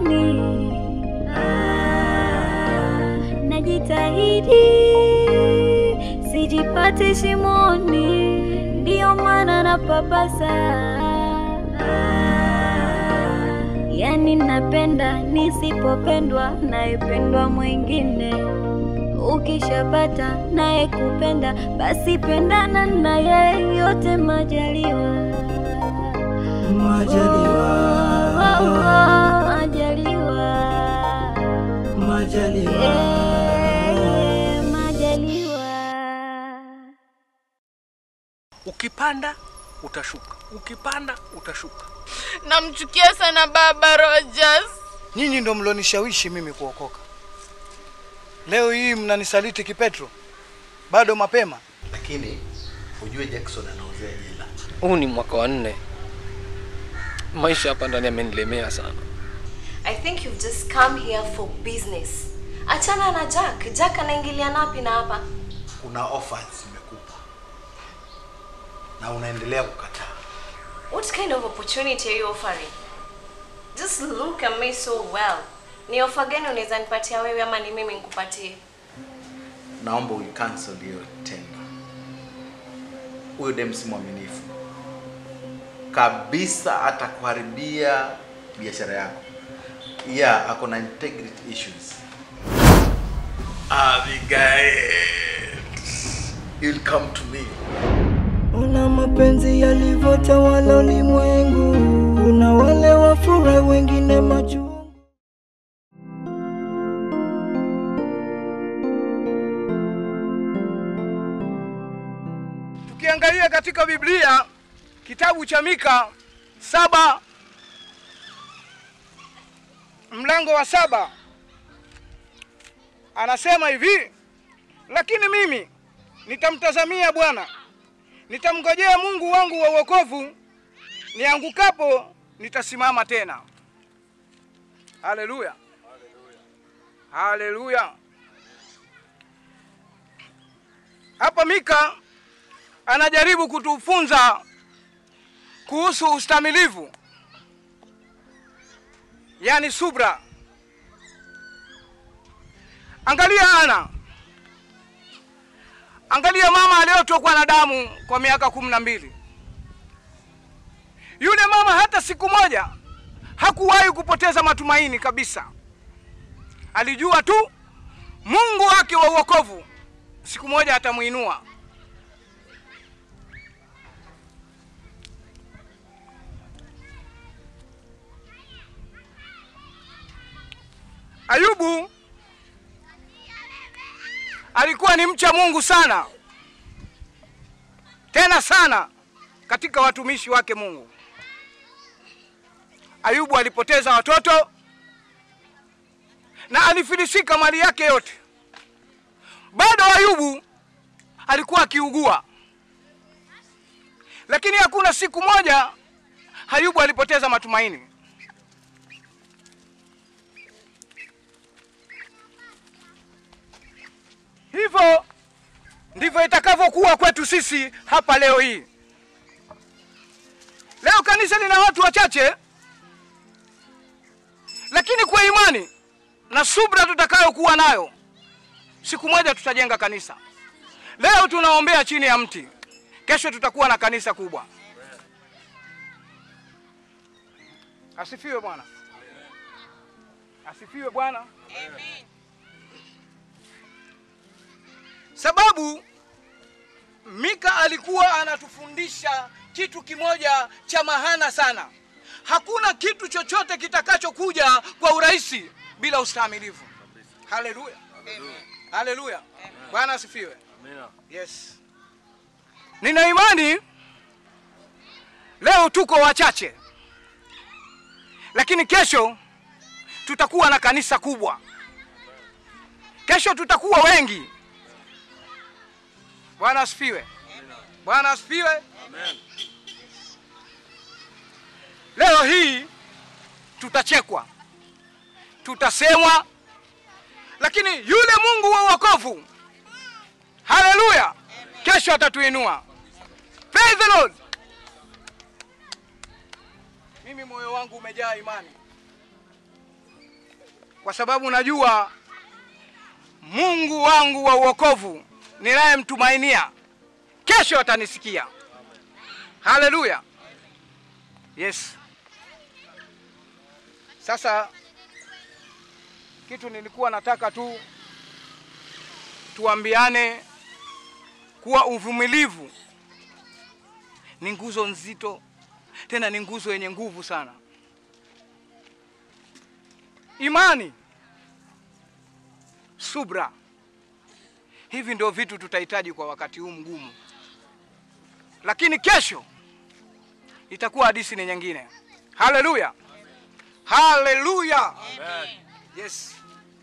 moyoni. Ah, najitahidi sijipate shimoni, ndiyo maana napapasa. Ah, yani napenda nisipopendwa, naipendwa mwingine. Ukishapata naye kupenda, basi pendana naye, yote majaliwa. Majaliwa, Oh, oh, oh, majaliwa. majaliwa. Eh, majaliwa. Ukipanda utashuka, ukipanda utashuka. Namchukia sana baba Rogers. Nyinyi ndo mlonishawishi mimi kuokoka. Leo hii mnanisaliti kipetro, bado mapema. lakini ujue Jackson anaozea jela. Huu ni mwaka wa nne. Maisha hapa ndani yamenilemea sana. I think you've just come here for business. Achana na Jack. Jack anaingilia napi na hapa? Kuna offers zimekupa na unaendelea kukataa. What kind of opportunity are you offering? Just look at me so well. Ni offer gani unaweza nipatia wewe ama ni mimi nikupatie? Naomba uicancel hiyo tenda. Huyo dem si mwaminifu kabisa, atakuharibia biashara yako. Yeah, ako na integrity issues. Abigail, you'll come to me. Una mapenzi yalivyotawala ulimwengu, kuna wale wafurahi, wengine machungu. Tukiangalia katika Biblia kitabu cha Mika saba mlango wa saba anasema hivi, lakini mimi nitamtazamia Bwana, nitamngojea Mungu wangu wa wokovu, niangukapo nitasimama tena. Haleluya, haleluya. Hapa Mika anajaribu kutufunza kuhusu ustamilivu, yaani subra. Angalia Ana, angalia mama aliyotokwa na damu kwa miaka kumi na mbili. Yule mama hata siku moja hakuwahi kupoteza matumaini kabisa. Alijua tu Mungu wake wa uokovu siku moja atamuinua. Ayubu alikuwa ni mcha Mungu sana, tena sana katika watumishi wake Mungu. Ayubu alipoteza watoto na alifilisika mali yake yote. Bado Ayubu alikuwa akiugua, lakini hakuna siku moja Ayubu alipoteza matumaini. Hivyo ndivyo itakavyokuwa kwetu sisi hapa leo hii. Leo kanisa lina watu wachache, lakini kwa imani na subra tutakayokuwa nayo, siku moja tutajenga kanisa. Leo tunaombea chini ya mti, kesho tutakuwa na kanisa kubwa. Asifiwe Bwana, asifiwe Bwana. Sababu Mika alikuwa anatufundisha kitu kimoja cha mahana sana. Hakuna kitu chochote kitakachokuja kwa urahisi bila ustahimilivu. Haleluya, haleluya. Bwana asifiwe. Yes, nina imani leo tuko wachache, lakini kesho tutakuwa na kanisa kubwa. Kesho tutakuwa wengi. Bwana asifiwe. Bwana asifiwe. Leo hii tutachekwa, tutasemwa, lakini yule Mungu wa wokovu, haleluya, kesho atatuinua. Praise the Lord. Mimi moyo wangu umejaa imani, kwa sababu najua Mungu wangu wa uokovu ninayemtumainia kesho atanisikia. Haleluya! Yes. Sasa kitu nilikuwa nataka tu tuambiane kuwa uvumilivu ni nguzo nzito, tena ni nguzo yenye nguvu sana. Imani, subra, hivi ndio vitu tutahitaji kwa wakati huu mgumu, lakini kesho itakuwa hadithi ni nyingine. Haleluya, haleluya, yes.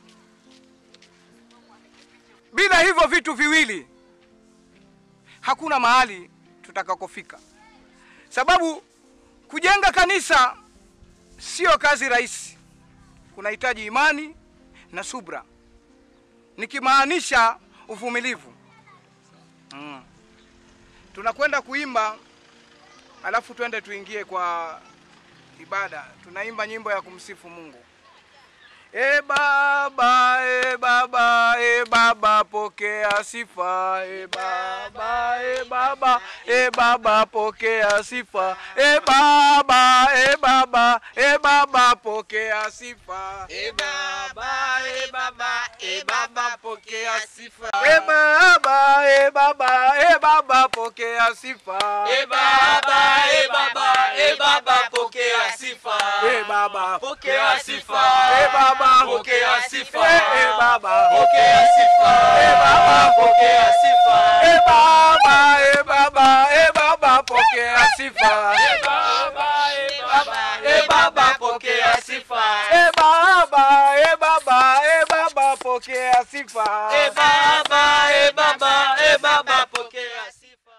Bila hivyo vitu viwili hakuna mahali tutakakofika, sababu kujenga kanisa sio kazi rahisi, kunahitaji imani na subra, nikimaanisha uvumilivu. Mm. Tunakwenda kuimba, alafu twende tuingie kwa ibada. Tunaimba nyimbo ya kumsifu Mungu. E Baba, e Baba, e Baba, pokea sifa. E Baba, e Baba, e Baba, pokea sifa. E Baba, e Baba, e Baba, pokea sifa. E Baba, e Baba, e Baba, pokea sifa. E Baba, e Baba, e Baba, pokea sifa. E Baba, e Baba, e Baba, pokea sifa. E Baba, Pokea sifa. E Baba, Pokea sifa. E e Baba, Pokea sifa. E Baba, Pokea sifa. E Baba, e Baba, e Baba, pokea sifa. E Baba, e Baba, e Baba, pokea sifa. E Baba, e Baba, e Baba, pokea sifa. E Baba, e Baba, e Baba, pokea sifa.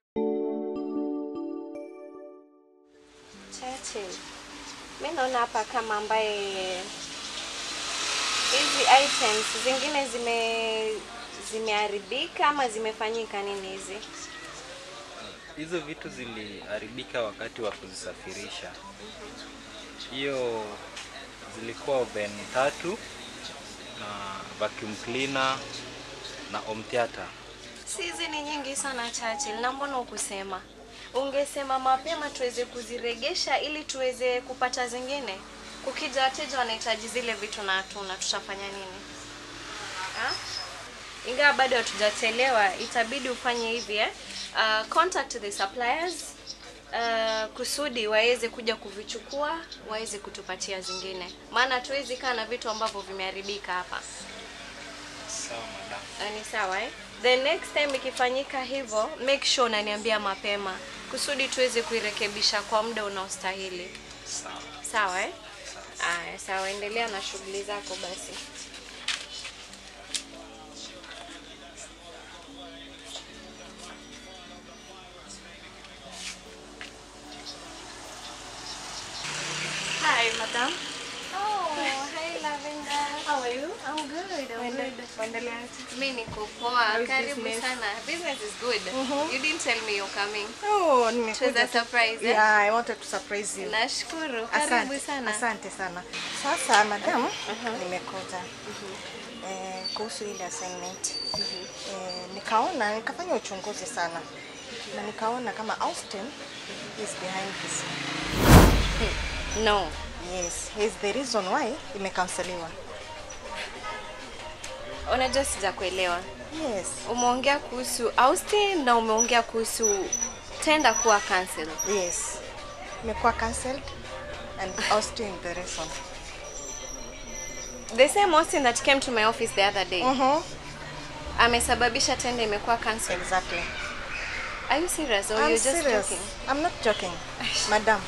Churchill, mi naona hapa kama ambaye hizi items zingine zime zimeharibika ama zimefanyika nini hizi? hizo vitu ziliharibika wakati wa kuzisafirisha. Hiyo zilikuwa oven tatu na vacuum cleaner na home theater. Si hizi ni nyingi sana Churchill, na mbona ukusema? Ungesema mapema tuweze kuziregesha ili tuweze kupata zingine. Kukija wateja wanahitaji zile vitu na hatuna, tutafanya nini? Ha? Ingawa bado hatujachelewa, itabidi ufanye hivi eh? Uh, contact the suppliers uh, kusudi waweze kuja kuvichukua waweze kutupatia zingine, maana hatuwezi kaa na vitu ambavyo vimeharibika hapa. Sawa madam. Ah, ni sawa eh? The next time ikifanyika hivyo, make sure unaniambia mapema kusudi tuweze kuirekebisha kwa muda unaostahili. Sawa. Sawa eh? Aya, sawa, endelea na shughuli zako basi. Hi, madam. Oh, hi Lavender. How are you? I'm good. I'm good. Mimi niko poa. Karibu sana. Business is good. You didn't tell me you're coming. Oh, It was nimekuja a tu- surprise. eh? Yeah, I wanted to surprise you. Nashukuru. Karibu Asante, sana. asante sana. Sasa madam, nimekuja eh, kuhusu ile assignment eh, nikaona nikafanya uchunguzi sana na nikaona kama Austin is behind this. No. Yes, he's the reason why imekanseliwa. Unajua sijakuelewa. Yes, Umeongea kuhusu Austin na umeongea kuhusu tenda kuwa cancel. yes. Imekuwa cancelled and Austin the reason. The same Austin that came to my office the other day. Mhm. Amesababisha tenda imekuwa cancel. Exactly. Are you serious or I'm you're just serious. joking? I'm not joking. Madam,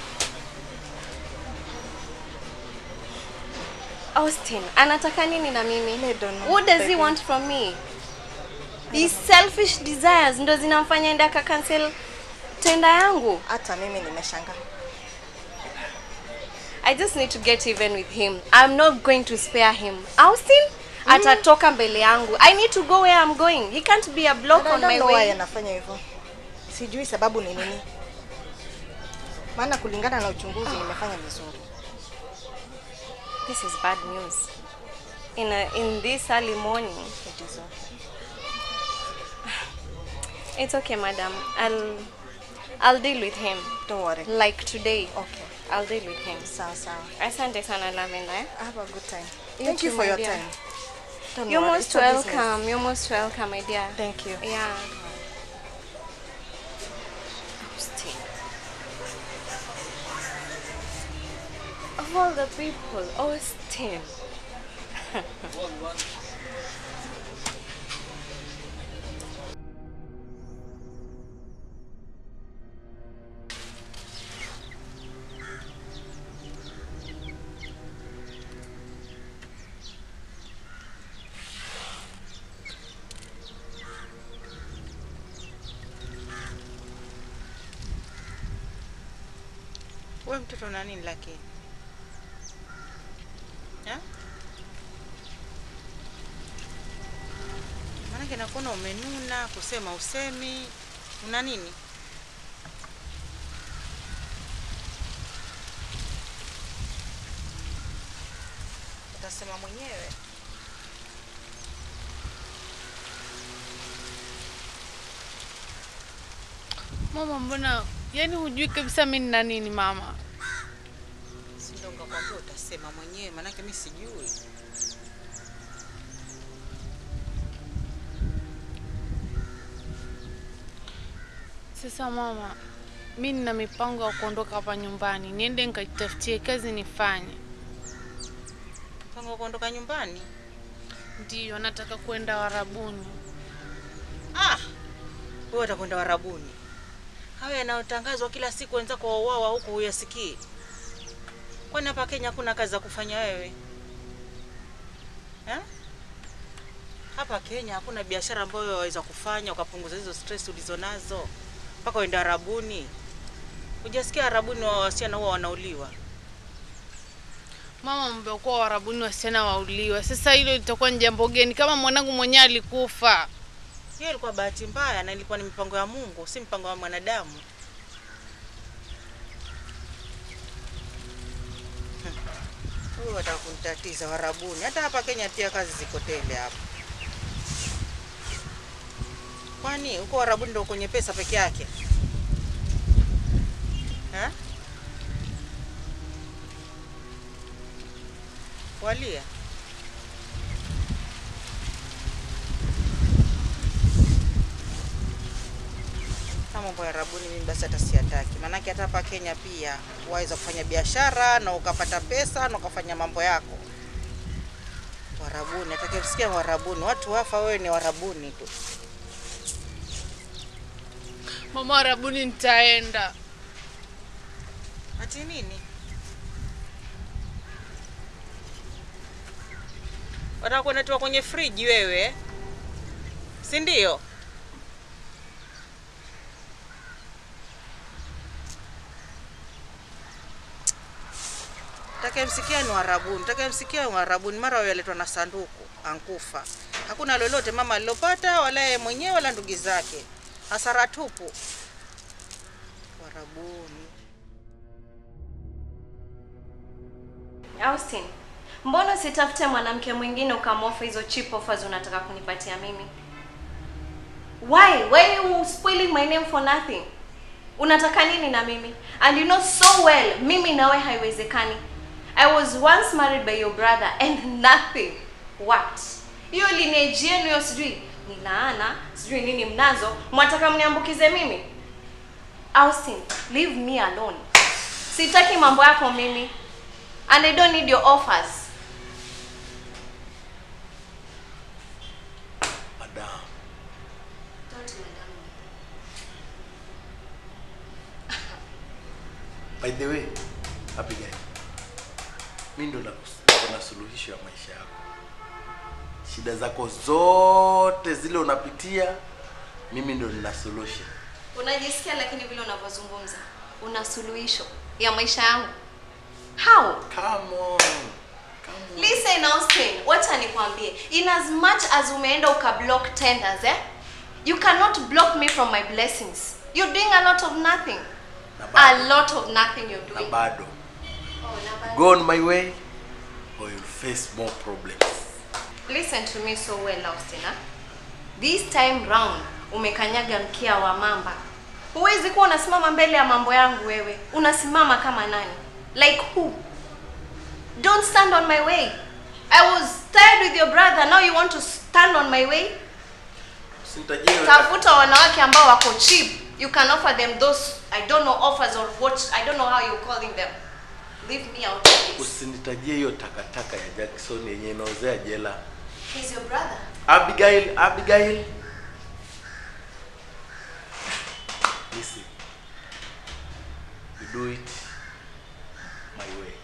Austin anataka nini na mimi? I don't know, What does he baby. want from me? These selfish desires ndo zinamfanya enda aka cancel tenda yangu. hata mimi nimeshangaa. I just need to get even with him. I'm not going to spare him. Austin atatoka mbele yangu. I need to go where I'm going. He can't be a block And I on don't my know why way. anafanya hivyo. Sijui sababu ni nini. Maana kulingana na uchunguzi nimefanya vizuri. This is bad news. in a, in this early morning. It is okay. It's okay, madam. I'll I'll deal with him. Don't worry. Like today. Okay. I'll deal with him. Sawa sawa. Asante sana Lavenda. eh? Have a good time. You Thank you too, for my your dear. time. Don't You're worry, most it's a business. welcome. You're most welcome, my dear. Thank you. Yeah. Austin. Of all the people, Austin. We mtoto una nini lakini? Ha? Maanake nakuona umenuna, kusema usemi, una nini? Utasema mwenyewe. Mama, mbona yani hujui kabisa mimi nina nini mama? Si ndio ngakwambia utasema mwenyewe, maanake mi sijui. Sasa mama, mi nina mipango ya kuondoka hapa nyumbani, niende nikajitafutie kazi nifanye. Mpango wa kuondoka nyumbani? Ndiyo, nataka kwenda Warabuni. Ah, wewe utakwenda Warabuni? Hayo yanayotangazwa kila siku, wenzako wauawa huko huyasikii? Kwani hapa Kenya hakuna kazi za kufanya wewe eh? Hapa Kenya hakuna biashara ambayo waweza kufanya ukapunguza hizo stress ulizonazo mpaka uende Arabuni. Hujasikia Arabuni wa wasichana huwa wanauliwa? Mama, mmekuwa Warabuni wasichana wauliwa. Sasa hilo litakuwa ni jambo geni kama mwanangu mwenyewe alikufa? Hiyo ilikuwa bahati mbaya na ilikuwa ni mipango ya Mungu, si mpango wa mwanadamu. Huyu wataka kunitatiza Warabuni. Hata hapa Kenya pia kazi ziko tele hapa. Kwani huko Warabuni ndio kwenye pesa peke yake ha? Walia kama mambo ya Arabuni mimi basi hata siyataki, maanake hata hapa Kenya pia waweza kufanya biashara na ukapata pesa na ukafanya mambo yako. Warabuni, atakayesikia Warabuni, watu wafa, wewe ni Warabuni tu. Mama, Warabuni nitaenda. Ati nini? Wataka kunatoa kwenye friji wewe, si ndio? Takayemsikia ni Warabuni, takayemsikia ni Warabuni, mara wewe aletwa na sanduku ankufa. Hakuna lolote mama alilopata, wala yeye mwenyewe wala ndugu zake, hasara tupu. Warabuni. Austin, mbona usitafute mwanamke mwingine ukamofa hizo cheap offers unataka kunipatia mimi? Why? Why you spoiling my name for nothing? Unataka nini na mimi? And you know so well, mimi nawe haiwezekani. I was once married by your brother and nothing worked. Hiyo lineage yenu hiyo sijui ni laana, sijui nini mnazo, mwataka mniambukize mimi? Austin, leave me alone. Sitaki mambo yako mimi. And I don't need your offers. Madam, by the way, happy guy. Mimi ndo nakus- niko na suluhisho ya maisha yako. Shida zako zote zile unapitia, mimi ndo nina solution. Unajisikia lakini vile unavyozungumza una suluhisho ya maisha yangu. How? Come on. Listen Austin, wacha nikwambie. In as much as umeenda ukablock tenders, eh? You cannot block me from my blessings. You're doing a lot of nothing. A lot of nothing you're Na doing. bado Oh, na bado. go on my way or you'll face more problems. Listen to me so well, Austina. This time round umekanyaga mkia wa mamba. Huwezi kuwa unasimama mbele ya mambo yangu wewe. Unasimama kama nani? Like who? Don't stand on my way. I was tired with your brother. Now you want to stand on my way? Usinitajie wewe- Tafuta wanawake ambao wako cheap. You can offer them those I don't know offers or what I don't know how you're calling them. Leave me out of this. Usinitajie hiyo takataka ya Jackson yenye inaozea jela. He's your brother. Abigail, Abigail. Listen. You do it my way.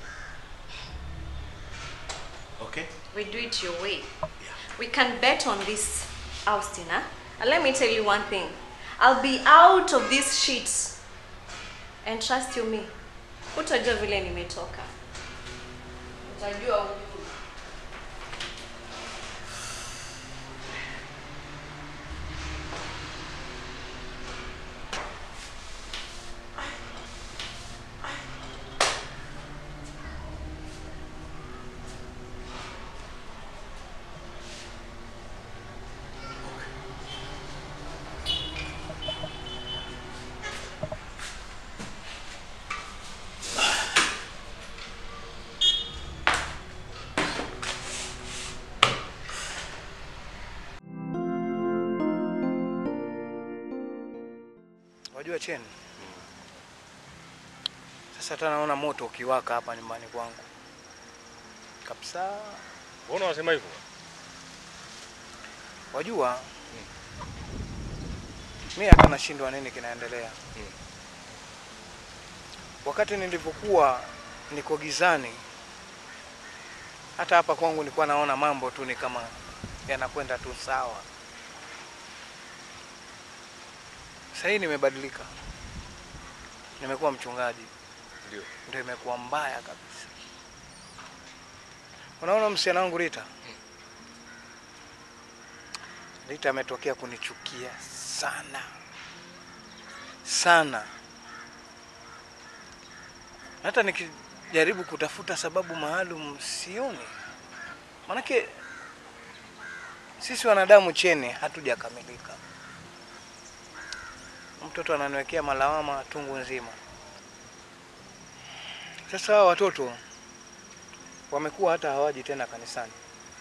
Okay? We do it your way. We can bet on this, Austina. And let me tell you one thing. I'll be out of these sheets. And trust you me. Utajua vile nimetoka. Utajua huku. Wajua Chen, sasa hata naona moto ukiwaka hapa nyumbani kwangu kabisa. Mbona unasema hivyo? Wajua mi hata nashindwa nini kinaendelea. Wakati nilivyokuwa niko gizani, hata hapa kwangu nilikuwa naona mambo tu ni kama yanakwenda tu sawa. Sasa hii nimebadilika, nimekuwa mchungaji, Ndio. ndio imekuwa mbaya kabisa. Unaona msichana wangu Rita, Rita ametokea kunichukia sana sana, hata nikijaribu kutafuta sababu maalum sioni. Manake sisi wanadamu chene hatujakamilika. Mtoto ananiwekea malawama tungu nzima. Sasa hawa watoto wamekuwa hata hawaji tena kanisani.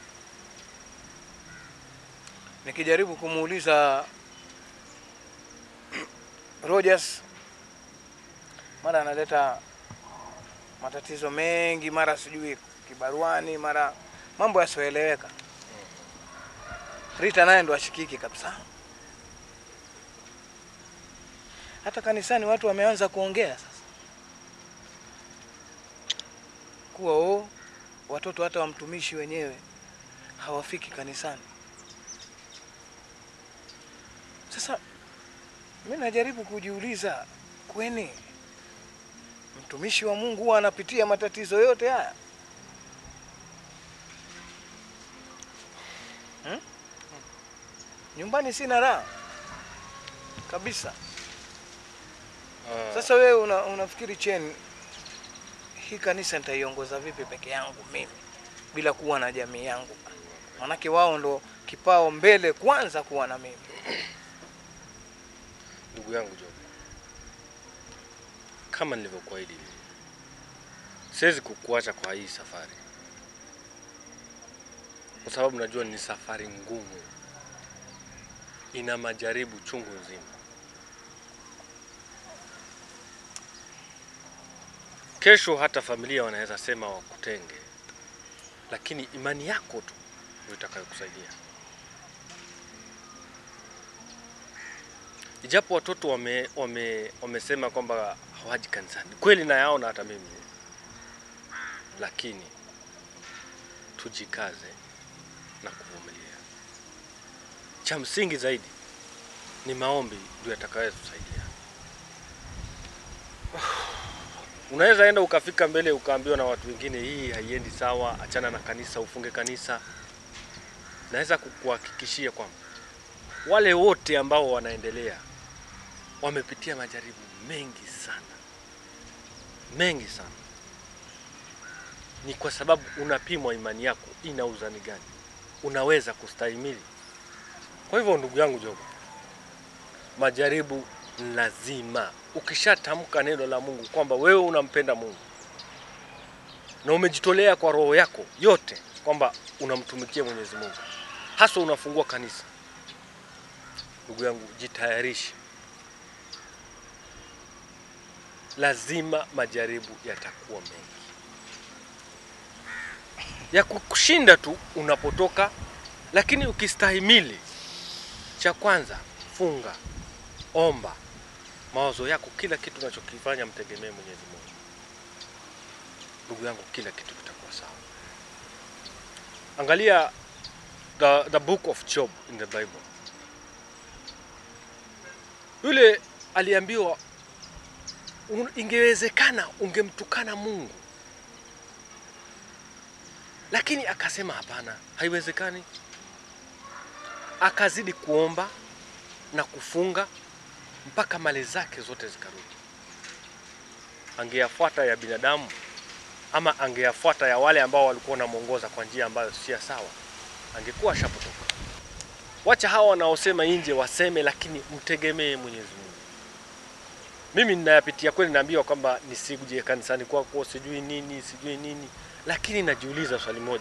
Nikijaribu kumuuliza Rogers, mara analeta matatizo mengi, mara sijui kibaruani, mara mambo yasioeleweka. Rita naye ndo ashikiki kabisa. Hata kanisani watu wameanza kuongea sasa kuwa o watoto hata wa mtumishi wenyewe hawafiki kanisani. Sasa mi najaribu kujiuliza, kweni mtumishi wa Mungu huwa anapitia matatizo yote haya hmm? Nyumbani sina raha kabisa. Sasa wewe una, unafikiri Chen, hii kanisa nitaiongoza vipi peke yangu mimi bila kuwa na jamii yangu? Manake wao ndo kipao mbele kwanza kuwa na mimi. Ndugu yangu Job, kama nilivyokuahidi, siwezi kukuacha kwa hii safari, kwa sababu najua ni safari ngumu, ina majaribu chungu nzima. Kesho hata familia wanaweza sema wakutenge, lakini imani yako tu ndio itakayokusaidia. Ijapo watoto wame, wame, wamesema kwamba hawaji kanisani, kweli nayaona hata mimi, lakini tujikaze na kuvumilia. Cha msingi zaidi ni maombi, ndio yatakayotusaidia. Unaweza enda ukafika mbele ukaambiwa na watu wengine, hii haiendi sawa, achana na kanisa, ufunge kanisa. Naweza kukuhakikishia kwamba wale wote ambao wanaendelea wamepitia majaribu mengi sana, mengi sana. Ni kwa sababu unapimwa imani yako ina uzani gani. unaweza kustahimili. Kwa hivyo ndugu yangu Joba, majaribu ni lazima. Ukishatamka neno la Mungu kwamba wewe unampenda Mungu na umejitolea kwa roho yako yote kwamba unamtumikia Mwenyezi Mungu, hasa unafungua kanisa, ndugu yangu, jitayarishe, lazima majaribu yatakuwa mengi ya kukushinda tu unapotoka, lakini ukistahimili, cha kwanza funga, omba, mawazo yako, kila kitu unachokifanya mtegemee Mwenyezi Mungu. Ndugu yangu, kila kitu kitakuwa sawa. Angalia the, the book of Job in the Bible. Yule aliambiwa un- ingewezekana ungemtukana Mungu, lakini akasema hapana, haiwezekani. Akazidi kuomba na kufunga mpaka mali zake zote zikarudi. Angeyafuata ya binadamu ama angeyafuata ya wale ambao walikuwa wanamwongoza kwa njia ambayo si ya sawa, angekuwa ashapotoka. Wacha hawa wanaosema nje waseme, lakini mtegemee Mwenyezi Mungu. Mimi ninayapitia kweli, naambiwa kwamba nisikuje kanisani kwako, sijui nini sijui nini, lakini najiuliza swali moja,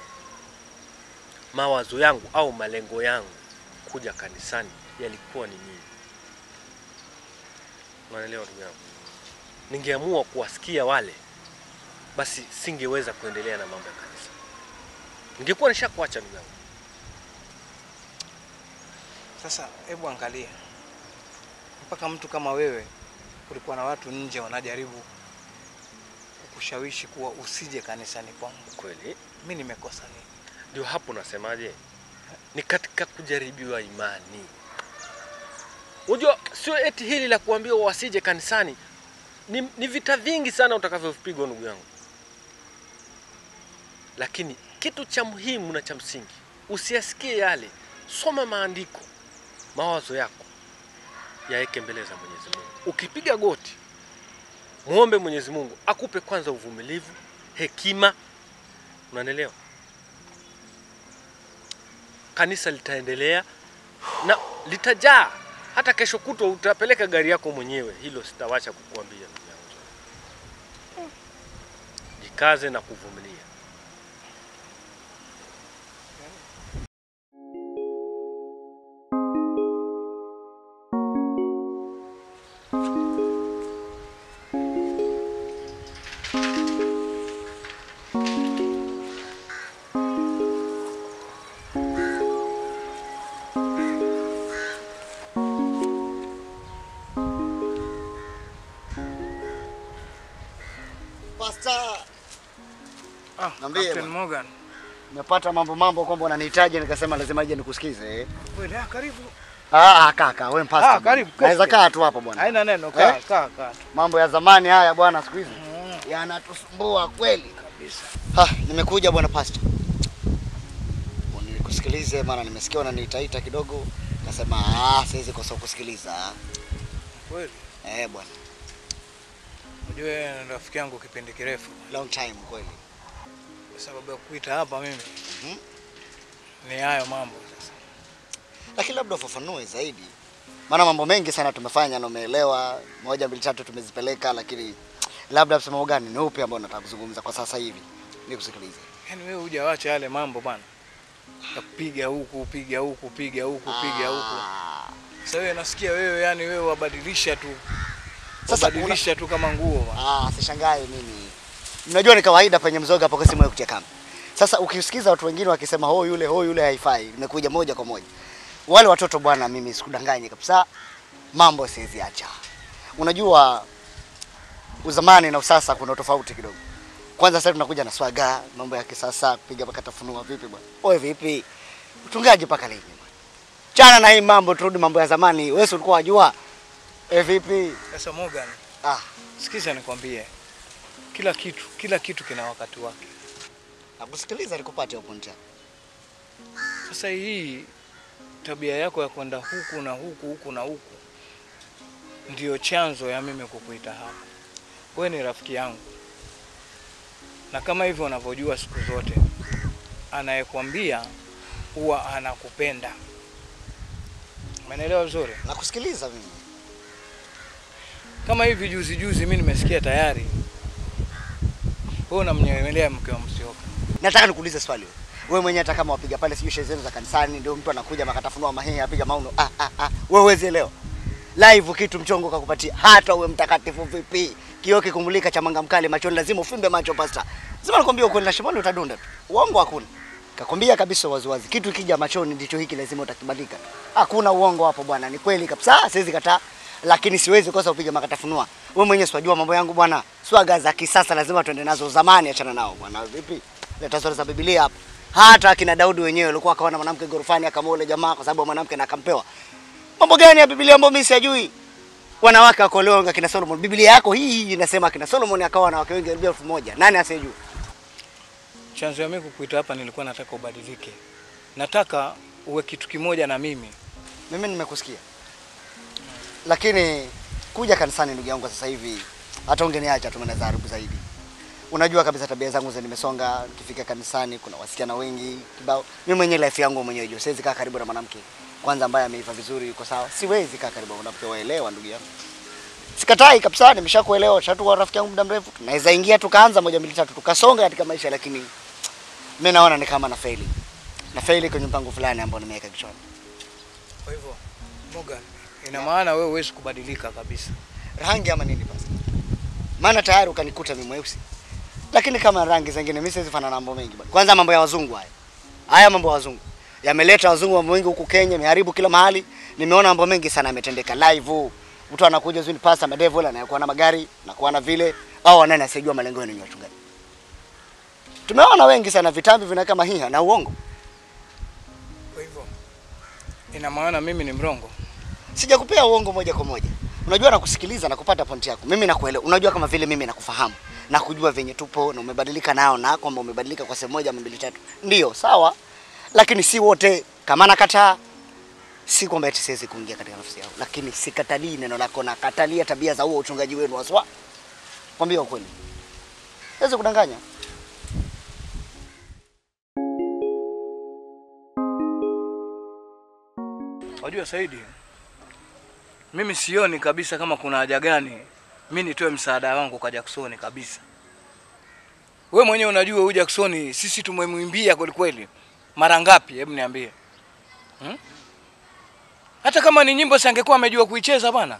mawazo yangu au malengo yangu kuja kanisani yalikuwa ni nini? Unaelewa ndugu yangu? Ningeamua kuwasikia wale, basi singeweza kuendelea na mambo ya kanisa, ningekuwa nishakuacha ndugu yangu. Sasa hebu angalia, mpaka mtu kama wewe, kulikuwa na watu nje wanajaribu kukushawishi kuwa usije kanisani kwangu. Kweli mi nimekosa nini? Ndio hapo nasemaje, ni katika kujaribiwa imani. Unajua, sio eti hili la kuambiwa wasije kanisani, ni, ni vita vingi sana utakavyopigwa ndugu yangu, lakini kitu cha muhimu na cha msingi, usiyasikie yale, soma maandiko, mawazo yako yaweke mbele za Mwenyezi Mungu. Ukipiga goti, muombe Mwenyezi Mungu akupe kwanza uvumilivu, hekima, unanielewa? Kanisa litaendelea na litajaa. Hata kesho kutwa utapeleka gari yako mwenyewe, hilo sitawacha kukuambia ndugu yangu. Jikaze na kuvumilia. Pastor, Ah, Niambie Captain bwana. Morgan. nimepata mambo mambo kwamba unanihitaji nikasema lazima ije nikusikize. eh. Kweli, ah, karibu. Ah, ah, kaka, wewe mpasta. Ah, karibu, keti, Naweza keti. kaa tu hapo bwana. Haina neno, kaa, Eh? kaa, kaa. Mambo ya zamani haya bwana siku hizi yanatusumbua kweli kabisa. Ha, nimekuja bwana pastor. Nikusikilize maana nimesikia unaniitaita kidogo. Nasema ah, siwezi kosa kusikiliza. Kweli. Eh bwana, Unajua wewe ni rafiki yangu kipindi kirefu. long time kweli. Sababu ya kuita hapa mimi ni hayo mambo sasa. Lakini labda ufafanue zaidi. Maana mambo mengi sana tumefanya na umeelewa, moja mbili tatu tumezipeleka, lakini labda msimamo gani ni upi ambao unataka kuzungumza kwa sasa hivi? Nikusikilize. Yaani wewe hujawacha yale mambo bwana. Ya kupiga huku, piga huku, piga huku, piga huku. Sasa wewe nasikia wewe yani wewe wabadilisha tu. Sasa Wabadilisha tu kama nguo bwana. Ah, sishangae mimi. Mnajua ni kawaida penye mzoga hapo kasi moyo kutia kamba. Sasa ukisikiza watu wengine wakisema ho yule ho yule haifai, imekuja moja kwa moja. Wale watoto bwana, mimi sikudanganye kabisa, mambo siwezi acha. Unajua uzamani na usasa kuna tofauti kidogo. Kwanza sasa tunakuja na swaga, mambo ya kisasa, kupiga mpaka tafunua vipi bwana? Oe vipi? Utungaji mpaka lini bwana? Chana na hii mambo, turudi mambo ya zamani. Wewe si ulikuwa wajua? Eh, vipi? Sasa Morgan. Ah, sikiza nikwambie. Kila kitu, kila kitu kina wakati wake. Nakusikiliza nikupate hapo nje. Sasa hii tabia yako ya kwenda huku na huku huku na huku ndiyo chanzo ya mimi kukuita hapa. Wewe ni rafiki yangu, na kama hivyo unavyojua siku zote, anayekwambia huwa anakupenda. Umeelewa vizuri? Nakusikiliza mimi. Kama hivi juzi juzi mimi nimesikia tayari wewe unamnyemelea mke wa Msioka. Nataka nikuulize swali wewe. Wewe mwenyewe hata kama wapiga pale sijui sherehe zenu za kanisani ndio mtu anakuja makatafunua mahehe apiga mauno. Ah ah ah. Wewe huwezi elewa. Live kitu mchongo kakupatia hata uwe mtakatifu vipi. Kioo kikumulika cha manga mkali machoni lazima ufimbe macho pasta. Lazima nakwambia ukweli na shimoni utadunda tu. Uongo hakuna. Kakwambia kabisa waziwazi. Kitu kija machoni ndicho hiki lazima utakibadilika. Hakuna uongo hapo bwana. Ni kweli kabisa. Siwezi kataa. Lakini siwezi kosa upige makatafunua. Wewe mwenyewe siwajua mambo yangu bwana. Swaga za kisasa lazima tuende nazo zamani achana nao bwana. Vipi? Leta sura za Biblia hapa. Hata akina Daudi wenyewe walikuwa akaona mwanamke gorofani akamwoa yule jamaa kwa sababu mwanamke na akampewa. Mambo gani ya Biblia ambayo mimi sijui? Wanawake wakolewa akina Solomon. Biblia yako hii hii inasema akina Solomon akawa na wake wengi karibia elfu moja. Nani asiyejua? Chanzo ya mimi kukuita hapa nilikuwa nataka ubadilike. Nataka uwe kitu kimoja na mimi. Mimi nimekusikia. Lakini kuja kanisani ndugu yangu sasa hivi hata ungeniacha tu mnaweza haribu zaidi. Unajua kabisa tabia zangu za nimesonga, nikifika kanisani kuna wasichana wengi kibao. Mimi mwenyewe life yangu mwenyewe juu siwezi kaa karibu na mwanamke kwanza ambaye ameiva vizuri yuko sawa. Siwezi kaa karibu na mwanamke waelewa ndugu yangu. Sikatai kabisa, nimeshakuelewa, shatu rafiki yangu muda mrefu. Tunaweza ingia tukaanza moja mbili tatu tukasonga katika maisha lakini mimi naona ni kama na faili. Na faili kwenye mpango fulani ambao nimeweka kichwani. Kwa hivyo Morgan, ina maana wewe huwezi kubadilika kabisa. rangi ama nini basi? Maana tayari ukanikuta mimi mweusi. Lakini kama rangi zingine mimi siwezi fana na mambo mengi bwana. Kwanza mambo ya wazungu haya. Haya mambo ya wazungu. Yameleta wazungu mambo mengi huku Kenya, imeharibu kila mahali. Nimeona mambo mengi sana yametendeka live. Mtu anakuja zuni pasta madevil anakuwa na magari, anakuwa na vile au wanani asijua malengo yenu ni watu gani. Tumeona wengi sana vitambi vina kama hii na uongo. Kwa hivyo ina maana mimi ni mrongo. Sijakupea uongo moja kwa moja. Unajua nakusikiliza na kupata pointi yako. Mimi nakuelewa. Unajua kama vile mimi nakufahamu na kujua venye tupo na umebadilika nao na kwamba umebadilika kwa sehemu moja ama mbili tatu. Ndio, sawa. Lakini si wote. Kama nakataa si kwamba eti siwezi kuingia katika nafsi yao, lakini sikatalii neno lako na katalia tabia za huo uchungaji wenu haswa. Kwambia ukweli. Siwezi kudanganya. Wajua Saidi, mimi sioni kabisa kama kuna haja gani mi nitoe msaada wangu kwa Jackson kabisa. We mwenyewe unajua huyu Jackson sisi tumemwimbia kweli kweli mara ngapi? Hebu niambie hmm? Hata kama ni nyimbo sangekuwa amejua kuicheza bwana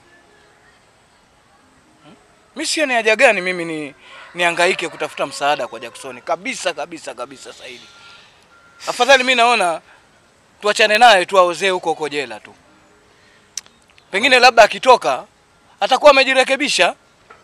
hmm? Mi sioni haja gani mimi ni nihangaike kutafuta msaada kwa Jackson kabisa kabisa kabisa. Saidi, afadhali mi naona tuachane naye tu aozee huko huko jela tu. Pengine labda akitoka atakuwa amejirekebisha.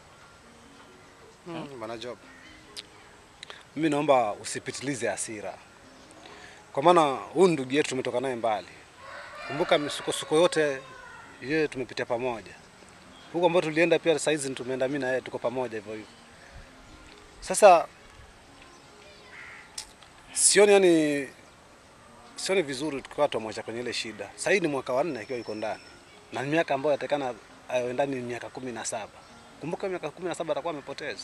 Mm, Bwana Job, mimi naomba usipitilize hasira, kwa maana huyu ndugu yetu tumetoka naye mbali. Kumbuka misukosuko yote yeye tumepitia pamoja, huko ambao tulienda pia saizi tumeenda mimi na yeye tuko pamoja hivyo hivyo. Sasa sioni yani, sioni vizuri tukiwa tumwacha kwenye ile shida. Sasa hii ni mwaka wa nne akiwa yuko ndani na ni miaka ambayo atakana awe ndani ni miaka kumi na saba. Kumbuka miaka kumi na saba atakuwa amepoteza.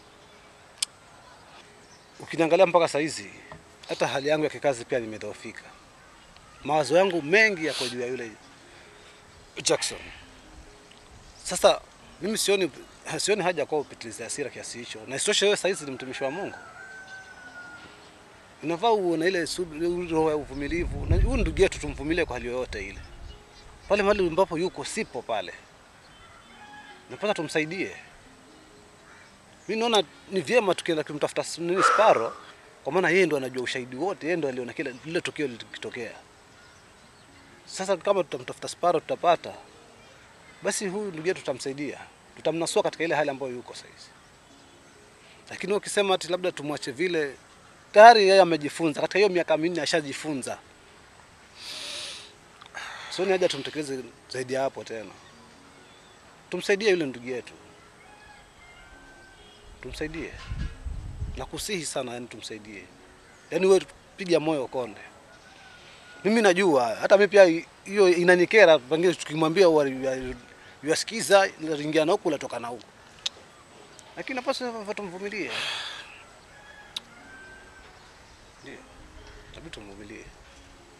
Ukiniangalia mpaka saa hizi, hata hali yangu ya kikazi pia nimedhoofika. Mawazo yangu mengi yako juu ya yule Jackson. Sasa mimi sioni sioni haja kwa upitiliza hasira kiasi hicho, na isitoshe wewe saa hizi ni mtumishi wa Mungu, unafaa uwe na ile sub- roho ya uvumilivu, na huyu ndugu yetu tumvumilie kwa hali yoyote ile. Pale mahali ambapo yuko sipo pale, napata tumsaidie. Mimi naona ni vyema tukienda kumtafuta s- nini Sparo, kwa maana yeye ndo anajua ushahidi wote, yeye ndo aliona kile lile tukio likitokea. Sasa kama tutamtafuta Sparo tutapata, basi huyu ndugu yetu tutamsaidia, tutamnasua katika ile hali ambayo yuko saizi. Lakini ukisema ati labda tumwache vile, tayari yeye amejifunza katika hiyo miaka minne, ashajifunza. So ni haja tumtekeleze zaidi ya hapo tena, tumsaidie yule ndugu yetu, tumsaidie na kusihi sana, yani tumsaidie, yani wewe piga moyo konde. Mimi najua hata mimi pia hiyo inanikera, pengine tukimwambia huwa yu- yuasikiza, inaingia na huku natoka na huku, lakini napaswa tumvumilie, ndio tabii tumvumilie.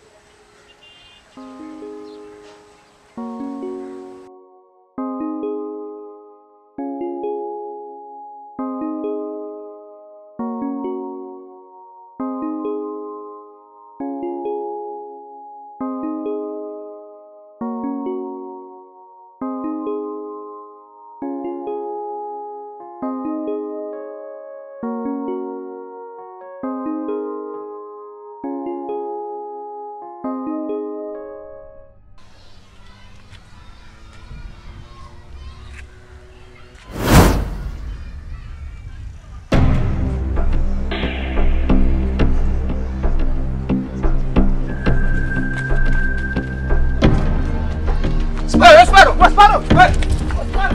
Espera, espera, espera, espera.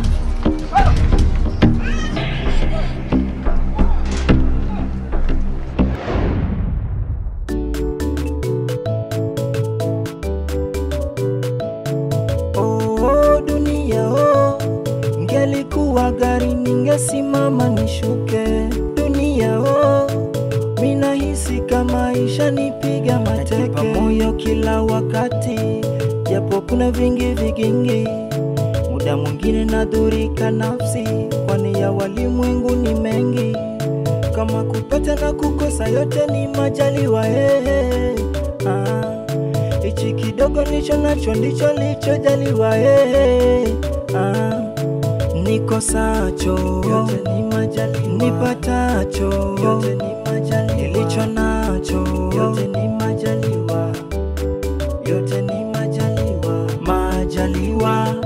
Oh, dunia oh, ngelikuwa gari ningesimama nishuke. Dunia oh, minahisi kama ishanipiga mateke moyo kila wakati, japo kuna vingi vigingi, muda mwingine nadhurika nafsi, kwani ya walimwengu ni mengi, kama kupata na kukosa yote ni majaliwa hey, ah. Hichi kidogo nicho nacho ndicho lichojaliwa eh, ah, nikosacho yote ni majaliwa, nipatacho yote ni majaliwa, nilicho nacho yote ni majaliwa, yote ni majaliwa, majaliwa